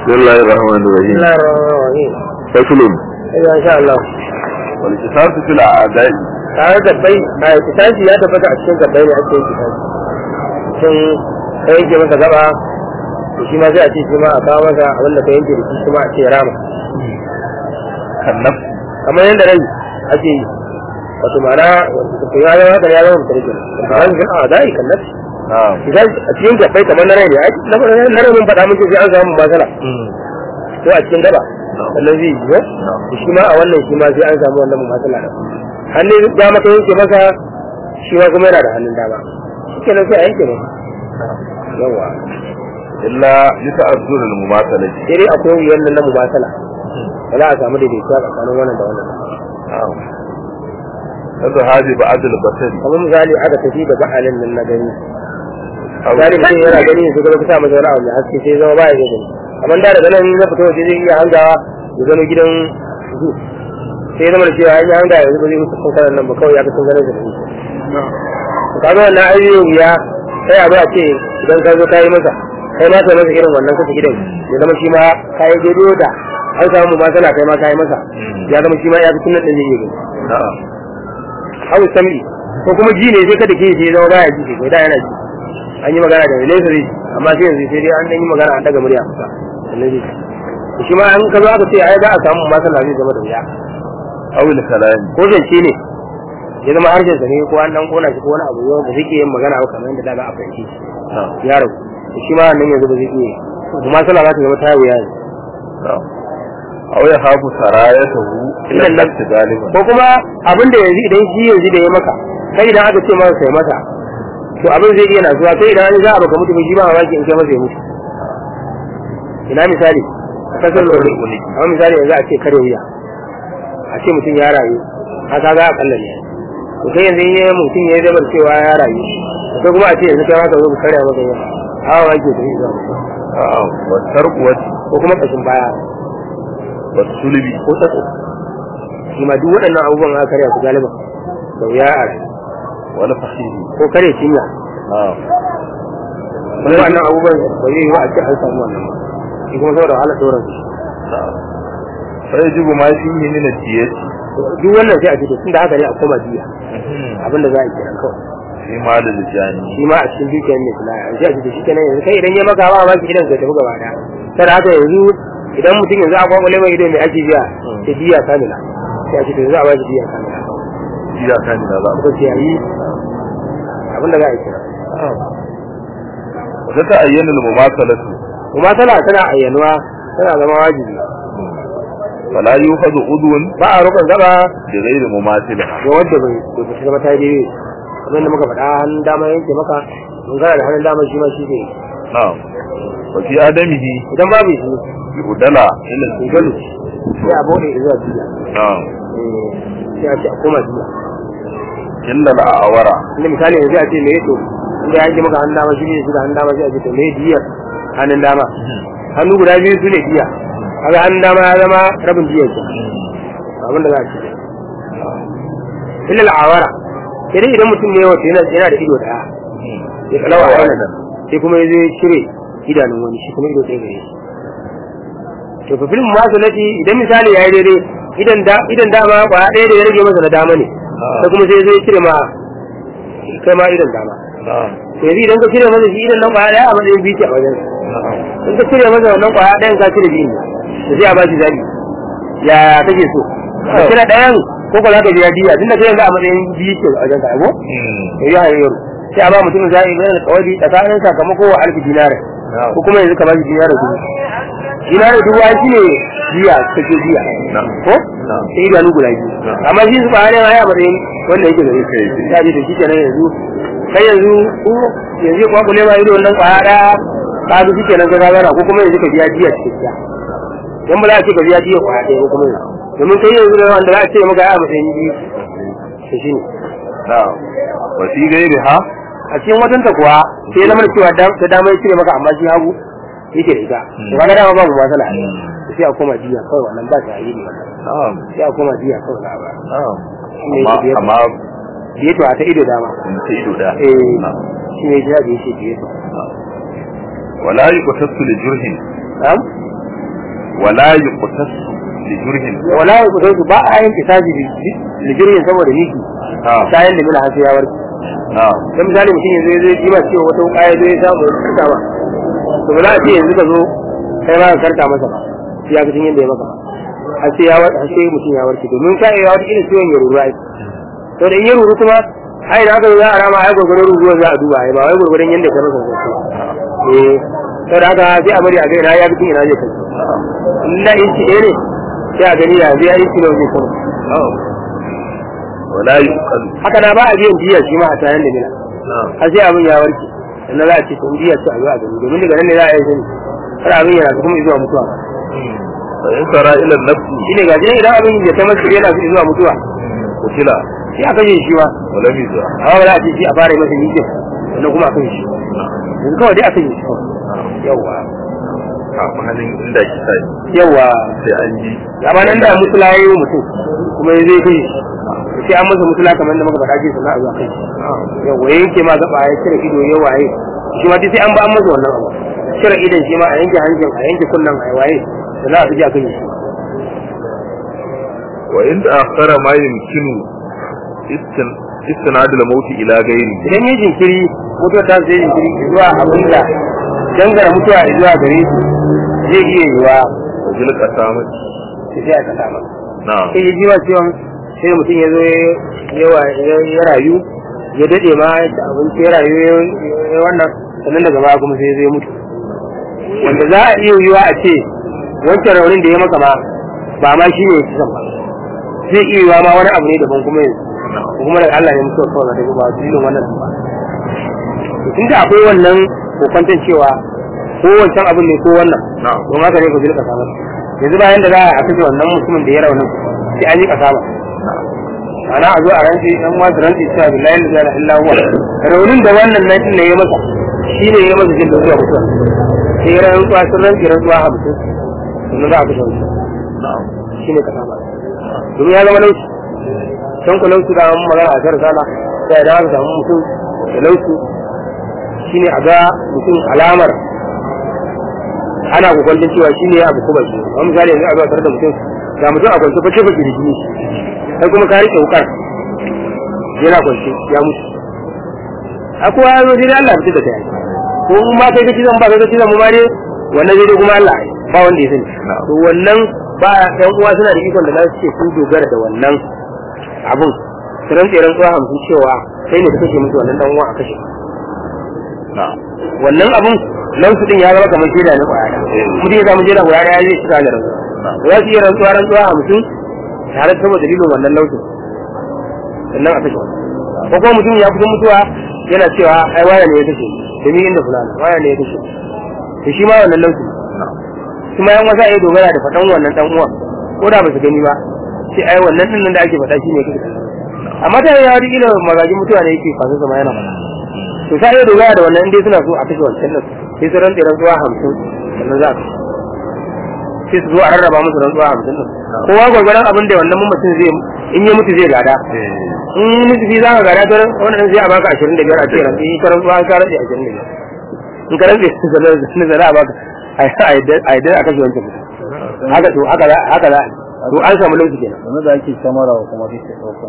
بسم الله الرحمن بسم الرحيم الله الرحمن الرحيم فصل ايوه ان شاء الله والكتاب في الأعداء tare da bai a kitabi ya tabbata a cikin gabbai ne ake yin kitabi sun ka yanke masa gaba to shi ma sai a ce shi ma a kawo masa abin da ka yanke da shi shi ma a ce rama كالنفس kamar yadda rai ake yi wato ma'ana to ya zama haka ya zama mutum kenan ba an ga a dai kan nafi نعم idan a cikin gabbai kamar na rai ne ai na na rai mun faɗa muke sai an samu matsala ko a cikin gaba sannan zai yi ko shi ma a wannan shi ma sai an samu wannan matsala da hannun dama ka yanke masa shi ma kuma yana da hannun dama shi kenan sai a yanke masa yawa إلا يتأذر المماثلة sai dai akwai wuyan nan na mubatala ba za a samu daidaituwa tsakanin wannan da wannan نعم هذا هذه بعد البصر kamar misali aka tafi da ba'alin nan na gani أو misali mutum yana gani sai kuma kusa masa wani abu mai haske sai zama baya iya gani amma da daga nan na fito waje zai iya hangawa ya gano gidan zu sai zama da cewa an yi hanga yanzu ba zai mutu kankanan nan ba kawai ya fi sun ganin da ni kaga wannan ayyukan wuya sai a ba ce idan ka zo ka yi masa kai ma kai masa irin wannan kasa gidan ya zama shi ma ka yi daidai da an samu matsala kai ma ka yi masa ya zama shi ma ya fi sunan ɗin zai iya gani نعم hau sami ko kuma ji ne sai kada ke sai zama baya ji sai da yana ji an yi magana da nesa zai ji amma sai yanzu sai dai an dan yi magana an daga murya kusa sannan zai ji shi ma an ka zo aka ce ai za a samu matsala zai zama da wuya أو الكلام ko zance ne ya zama harshen sa ne ko an dan kona shi ko wani abu yau ba zai iya yin magana ba kamar yadda da za a fahimci shi نعم ya rabu shi ma nan yanzu ba zai iya kuma matsala za ta zama ta wuya ne نعم أو يخاف سرايته إلى إلى النفس غالبا ko kuma abin da yanzu idan shi yanzu da ya maka kai idan aka ce masa sai masa to abin zai iya nasuwa kai idan an za a baka mutu ba shi ba mamaki in kai masa ya mutu ina misali a kasar lori amma misali yanzu a ce kare wuya a ce mutum ya rayu haka za a kalla ne to kai yanzu in mutum ya zama cewa ya rayu sai kuma a ce yanzu kai maka zo ka karya masa yau hawa ake da shi zama نعم والترقوة ko kuma kashin baya والسلب ko tsatso shi ma duk waɗannan abubuwan aka karya su galiba da wuya a rayu والفخذ ko kare cinya نعم wani wannan abubuwan ba zai yi wa a ce an samu wannan ba shi kuma saboda wahala sauran su نعم فيجب ما فيه من الدية duk wannan sai a ce to tunda haka ne a koma jiya abin da za a yi kenan kawai في مال الجاني shi ma a cikin dukiyar ne kula a sai a ce to shi kenan yanzu kai idan ya maka ba ma ki idan ka tafi gaba da sai haka yanzu idan mutum yanzu a kwakwale mai ido mai ake biya ta jiya kamila sai a ce to yanzu a ba shi jiya kamila إذا كان لا بأس ko sai a yi abin da za a yi kenan وتتأين المماثلة kuma tana tana ayyanuwa tana zama wajibi فلا يؤخذ عضو ba a rukun gaba بغير مماثلة ga wanda bai bai fita zama ta yi daidai kamar da muka faɗa hannun dama yanke maka mun gana da hannun dama shi ma shi ne نعم وفي آدمه idan babu shi يبدل إلى galu sai a bude zuwa jiya نعم Eh, sai a ce a koma jiya إلا الأعورة inda misali yanzu a ce me to inda yanke maka hannun dama shi ne shi da hannun dama sai a ce to me jiyar hannun dama hannu guda biyu su ne jiya kaga hannun dama ya zama rabin jiyar ke abin da za a ce illa al'awara sai dai idan mutum ne wato yana yana da ido daya ya kalawa a wannan sai kuma ya zo ya cire idanun wani shi kuma ido ɗaya gare shi to fa filin masu nati idan misali ya yi daidai idan da idan dama kwaya ɗaya da ya rage masa na dama ne sai kuma sai ya zo ya cire ma kai ma idan dama نعم to yanzu idan ka cire masa shi idan nan kwaya ɗaya a matsayin biyu ce a wajen نعم in ka cire masa wannan kwaya ɗayan ka cire biyu ne to sai a ba shi zabi ya kake so ka cire ɗayan ko ko za ka biya diya tunda kai yanzu a matsayin biyu ce a wajen ka ko ya yi hanyar sai a ba mutum zaɓi mai da kawai tsakanin sakamako wa alfi dinare ko kuma yanzu ka ba shi dinare dubu dinare dubu an shi ne biya take biya ko sai idanu guda biyu amma shi su ɓarin haya matsayin wanda yake gare shi ta ji da shi kenan yanzu kai yanzu ko yanzu ya kwakule ma ido wannan kwaya ɗaya ka ga shi kenan ka gagara ko kuma yanzu ka biya diya cikakkiya dan ba za a ce ka biya diya kwaya ɗaya ko kuma yanzu domin kai yanzu da wanda za a ce maka ya matsayin biyu to shi ne نعم وفي غيرها a cikin watanta kuwa sai ya zama da cewa ta dama ya cire maka amma shi hagu yake da ita to kaga dama babu matsala sai a koma jiya kawai wannan ba ta yi ne wannan نعم sai a koma jiya kawai na ba نعم ne أما biyar. أما biye to a ta ido dama in ta ido da eh نعم shi ne jira da yake biye to ولا يقتص لجرح na'am wala yuqtas li jurhin wala ya kusa su ba a yin kisaji da jirgin saboda miki na'am kayan da mila hasu ya warke na'am dan misali mutum yanzu ya zo ya kima cewa wata wuka ya zo ya samu ya karta ba to ba za a ce yanzu ka zo kai ma ka karta masa ba ya ga yadda ya maka har sai ya warke har sai mutum ya warke domin ka iya wata irin ciwon ya ruru ai to da in ya ruru kuma ai da aka zo za a rama ai gurgurdan ruruwa za a duba ai ba wai gurgurdan yadda ka masa sosai eh sai da haka sai a bari a ga ina ya bi ina zai kai in na inci ɗaya ne sai a gani ya zai inci nawa zai kai na'am wala yuqal haka na ba a biyan jiya shi ma a tayan da mina na'am har sai abin ya warke sannan za a ce to jiya ce a zo a gani domin daga nan ne za a yi sani har abin yana kuma zuwa mutuwa fa in sara ila nafsi shine ga jini idan abin ya ta masu yana zuwa mutuwa kutila sai a kashe shi ma wala miza amma ba za a ce shi a fara yi masa yike sannan kuma a kashe shi yanzu kawai dai a kashe shi kawai yawwa kafin halin inda kisa yawwa sai an ji amma nan da mutula ya yi wa mutum kuma ya zai kashe shi sai an masa mutula kamar da muka faɗa ce sannan a zuwa kai yawwa ya yanke ma gaba ya cire ido ya waye shi ma duk sai an ba an masa wannan abu cire idon shi ma a yanke hancin a yanke kunnen a waye sannan a fi a kashe shi wa in akhara ma yumkinu istin istinad al-maut ila ghairi idan ya jinkiri mutuwa ta zai jinkiri zuwa abin da dangara mutuwa zuwa gare shi zai iya yiwa wa bil qasamati sai a kasa masa na'am sai ya ji wa ciwon sai mutum ya zo yawa ya rayu ya dade ma ya ci abinci ya rayu ya- ya wannan sannan daga baya kuma sai ya zo ya mutu wanda za a iya yiwa a ce wancan raunin da ya maka ma ba ma shi ne kisan ba zai iya yiwa ma wani abu ne daban kuma yanzu ko kuma daga Allah ne mutuwa kawai da ba su yi wannan ba to tun da akwai wannan kokwanton cewa ko wancan abin ne ko wannan na'am don haka ne ku jirka samar yanzu bayan da za a kashe wannan mutumin da ya raunin sai an yi kasama ana a zo a rantsi dan wasu rantsi cewa billahi la ilaha illa huwa raunin da wannan nan din ne ya masa shine ya masa jin da zuwa mutuwa sai ya rantsuwa sun rantsi rantsuwa hamsin sannan za a kashe wancan na'am shine kasama domin ya zama laushi can ku laushi da an magana a kar sala sai da aka samu mutum da laushi shine a ga mutum alamar ana kokwantin cewa shi ne abu kuma shi wani misali yanzu a zuwa tare da mutum ga mutum a kwance fashe fashe da jini sai kuma ka rike wukar yana kwance ya mutu a kowa ya zo dai Allah ya fita da kai ko in ba kai kaci zan ba kai kaci zan mu ma dai wannan zai dai kuma Allah ai, ba wanda ya sani to wannan ba ɗan uwa suna da ikon da za su ce sun dogara da wannan abun su rantse rantsuwa hamsin cewa sai ne ka kashe musu wannan ɗan uwa a kashe na'am wannan abun nan su din ya zama kamar shaida na kwaya mutum ya samu shaida kwaya ya zai shiga da rantsuwa za su iya rantsuwa rantsuwa hamsin tare da saboda dalilin wannan lautin sannan a kashe wannan ko kuma mutum ya fito mutuwa yana cewa ai waya ne ya kashe da ni inda fulana waya ne ya kashe to shi ma wannan lautin kuma yan wasa ya dogara da faɗan wannan dan uwan ko da ba su gani ba sai ai wannan din nan da ake faɗa shi ne kake amma ta ya wani ila magajin mutuwa ne yake fasin sama yana faɗa to sai ya dogara da wannan dai suna so a kashe wancan nan sai su rantsa rantsuwa hamsin sannan za su sai su zo a rarraba musu rantsuwa hamsin nan kowa gwargwaron abin da wannan mutum zai in ya mutu zai gada in nufi za ka gada ta wannan zai a baka ashirin da biyar a ce rantsi in ka rantsuwa ka rantsi ashirin da biyar in ka rantsi sannan zara a baka a yadda a kashe wancan mutum haka to haka za haka za to an samu lauki kenan wani da ake samara wa kuma duk ɗaukan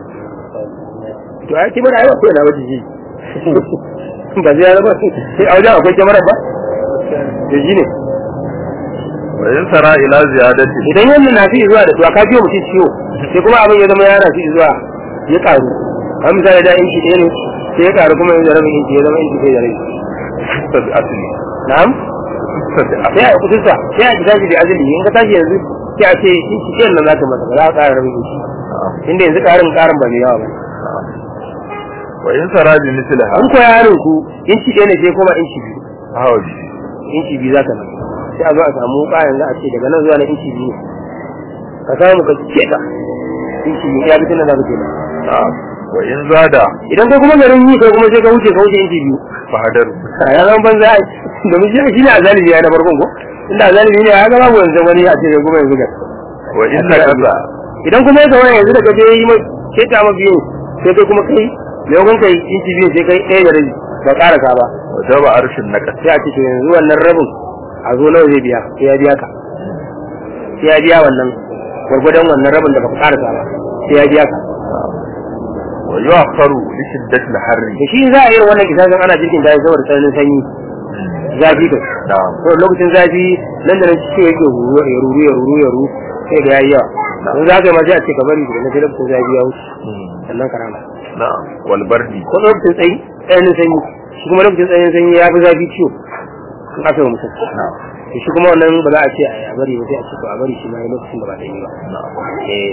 to ai kimar ai ko na waje ji ba zai zama sai a wajen akwai kyamarar ba da ji ne wa in sara ila ziyadati idan yanzu na fi zuwa da to ka biyo mutum ciwo sai kuma abin ya zama ya na fi zuwa ya karu an misali da inci ɗaya ne sai ya karu kuma yanzu rabin inci ya zama inci ɗaya da rabi tabi asli na'am tabi sai a kusurta sai a tashi da azali in ka tashi yanzu sai a ce inci ɗayan nan za ka masa ba za a ƙara rabin inci inda yanzu ƙarin ƙarin ba mai yawa ba wa in sara bi misliha an koya yaron ku inci ɗaya ne sai kuma inci biyu hawaji inci biyu za ka nan sai a zo a samu wuka yanzu a ce daga nan zuwa na inci biyu ka samu ka ce ka inci biyu ya bitin da za ka ce na'am wa in zada idan kai kuma garin yi kai kuma sai ka wuce ka wuce inci biyu fahadar a ya zama banza ai domin shi shi ne azalibi ya na farkon ko inda azalibi ne ya ga babu wanzan wani a ce kai kuma yanzu ga wa in naqasa idan kuma ya zama yanzu da ka je yi mai keta ma biyu sai kai kuma kai maimakon kai inci biyu sai kai ɗaya da rabi ba ƙarasa ba wa daba arshin naqas sai a ce to yanzu wannan rabin a zo nawa zai biya sai ya biya ka sai ya biya wannan gwargwadon wannan rabin da baka karasa ba sai ya biya ka wa yu'akharu li shiddati al-harri da shi za a yi wannan kisasin ana jirgin da saboda tsananin sanyi zafi da na'am to lokacin zafi nan da nan ciwo yake huru ya ruru ya ruru ya ruru sai da yayi yawa don za ka yi ma sai a ce ka bari da na sai lokacin zafi ya wuce sannan ka rama na'am wal bardi ko lokacin tsayi tsananin sanyi shi kuma lokacin tsananin sanyi ya fi zafi ciwo in aka yi wa mutum na'am to shi kuma wannan ba za a ce a bari ba sai a ce to a bari shi ma ya lokacin da ba da yi ba na'am eh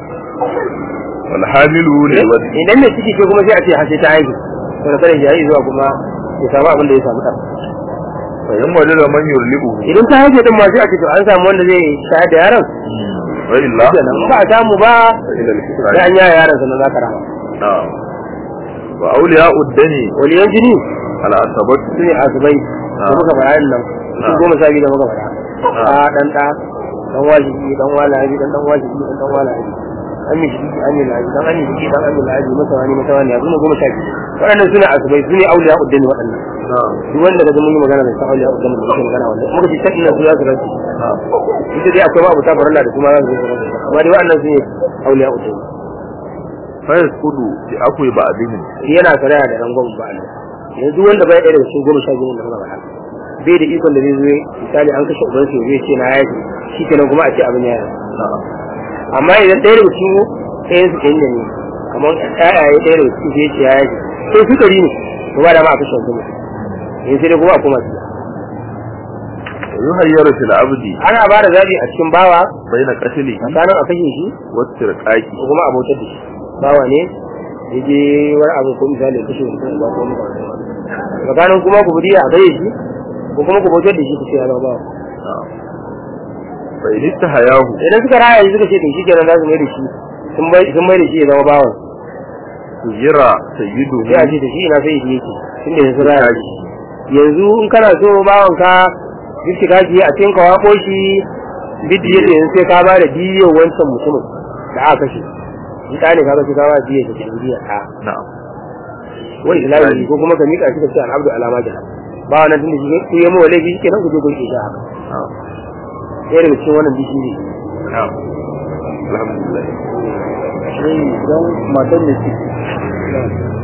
wal hamilu lil wadi idan mai ciki ce kuma sai a ce har sai ta haihu to da kada shi zuwa kuma ya samu abin da ya samu ɗan fa yan wajada man yurlibu idan ta haihu din ma sai a ce to an samu wanda zai shayar da yaron wa illa kenan ba a samu ba ila al-kisra sai an yaya yaron sannan za ka rama na'am wa awliya uddani waliyan jini al-asabat su ne asibai da muka faɗa yin nan su goma sha biyu da muka faɗa a ɗan ɗa ɗan wajibi ɗan walaji ɗan ɗan wajibi ɗan ɗan walaji an mi shi an yi laji ɗan an yi shi ɗan an yi laji masa wani masa wani yanzu ne goma sha biyu waɗannan su ne asibai su ne auliya uddani waɗannan na'am duk wanda daga mun yi magana da san auliya uddani da muke magana wannan muka ce shaɗin nan su za su rantsi na'am ita dai akwai babu ta farilla da kuma za su zo su rantsi amma dai waɗannan su ne auliya uddani fa yasqudu bi aqwi ba'dihim yana saraya da rangon ba Allah yanzu wanda bai ɗaya daga cikin goma sha biyu da muka faɗa bai da ikon da zai zo misali an kashe uban su zai ce na yaji shi kenan kuma a ce abin ya yi na'am amma idan ɗaya daga cikin ɗayan su kenan ne kamar ƴaƴaye ɗaya daga cikin zai ce ya yaji sai su kari ne to ba da ma a kashe mutum yanzu sai dai kuma a koma su yuhayyaru fil abdi ana ba da zaɓi a cikin bawa baina qatli tsakanin a kashe shi wa tirqaqi ko kuma a bautar da shi bawa ne ya je wani abu ko misali ya kashe mutum ba ko muka tsakanin kuma ku buriya a kashe shi ko kuma ku bautar da shi ku ce ya zama bawa na'am fa in istahayahu idan suka raya shi suka ce to shikenan za su mai da shi sun mai sun mai da shi ya zama bawan yira sayyidu sai a ce da shi ina sai shi yake tunda ya sun raya shi yanzu in kana so bawan ka duk shiga shi a cikin ka wako shi biddi yake yanzu sai ka ba da diyo wancan mutumin da aka kashe in ka ne ka kashe ka ba da diyo da ke diyo a na'am wani islami ko kuma ka mika shi ka ce al'abdu alama jana ba wannan tunda shi ku yi mawa laifi kenan ku je ku yi shi haka na'am ɗaya daga cikin wannan bishi ne na'am alhamdulillah sai idan matan da ciki